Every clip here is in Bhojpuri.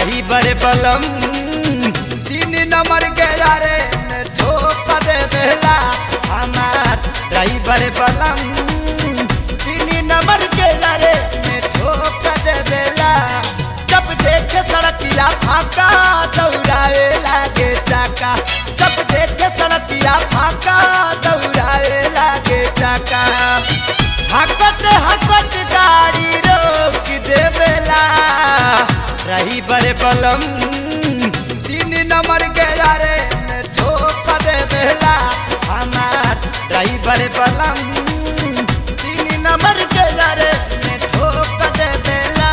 ड्राइवर बलम तीन नंबर के यारे ने ठोक दे बेला हमार ड्राइवर बलम तीन नंबर के यारे ने ठोक दे बेला जब देखे सड़किया फाका दौड़ावे लागे चाका जब देखे सड़किया फाका दौड़ावे लागे चाका हकत हकत गाड़ी रोक देवेला रही बड़े बलम तीन नंबर के यारे ने ठोक देवेला हमार रही बड़े बलम तीन नंबर के यारे ने ठोक देवेला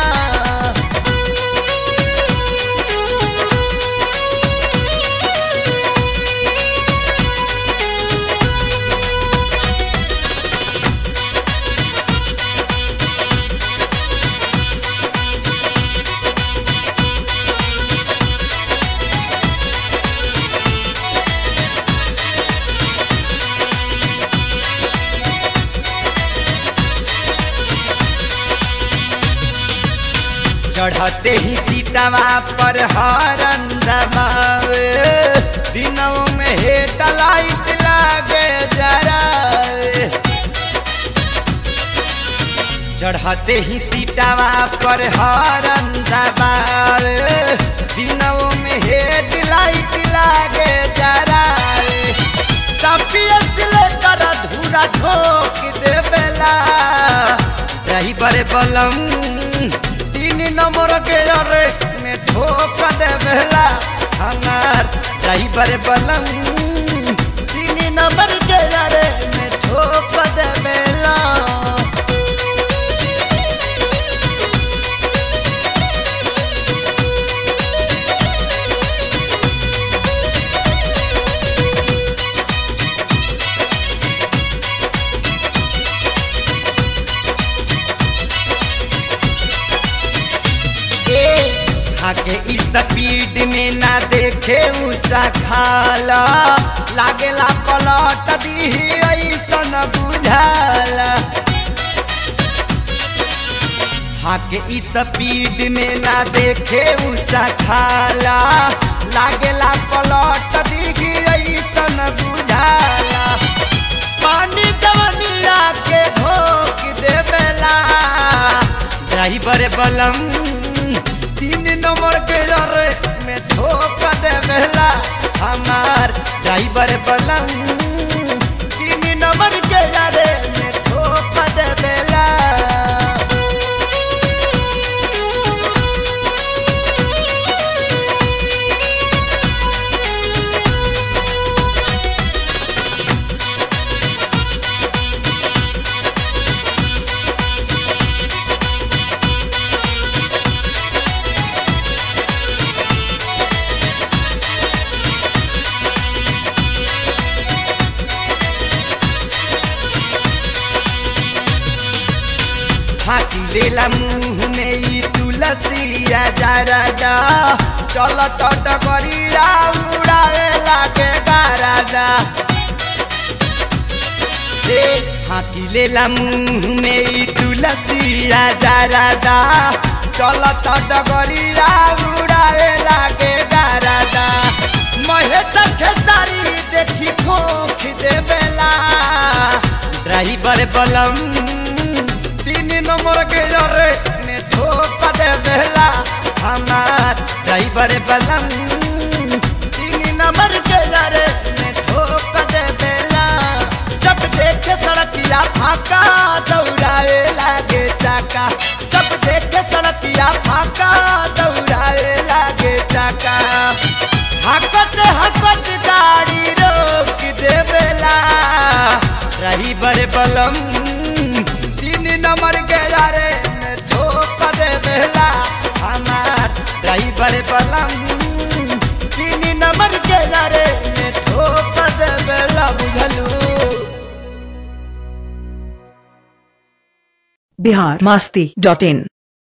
चढ़ते ही सीटवा पर हरन दबावे दिनों में हेड लाइट लागे जरावे चढ़ते ही सीटवा पर हरन दबावे दिनों में हेड लाइट लागे जरावे सपियस लेकर धूरा झोंक देवेला ड्राइवर बलम तीन नंबर के अरे में ठोक देवेला हमार ड्राइवर बलम तीन नंबर के अरे में ठोक देवेला आगे इस स्पीड में ना देखे ऊंचा खाला लागेला पलट दी ऐसन बुझाला हाके इस स्पीड में ना देखे ऊंचा खाला लागेला पलट दी ऐसन बुझाला पानी जवनिया के धोक देवेला ड्राइवर बलम तीन नंबर के जरे में ठोक देवेला हमार ड्राइवर बलम तीन नंबर के जरे में ठोक देवेला फाकी लेला मुंह में ई तुलसिया जरादा चल तो डगरिया उड़ावे लागे गारादा रे फाकी लेला मुंह में ई तुलसिया जरादा चल तो डगरिया उड़ावे लागे गारादा महेश खेसारी देखी खोख देवेला ड्राइवर बलम तीन नंबर के जरे में ठोक देवेला हमार ड्राइवर बलम तीन नंबर के जरे में ठोक देवेला जब देखे सड़किया फाका दौड़ावे लागे चाका जब देखे सड़किया फाका दौड़ावे लागे चाका हकत हकत गाड़ी रोक देवेला ड्राइवर बलम तीन नंबर के यारे में ठोक देवेला हमार ड्राइवर बलम तीन नंबर के यारे में ठोक देवेला बुझलू बिहार मस्ती डॉट इन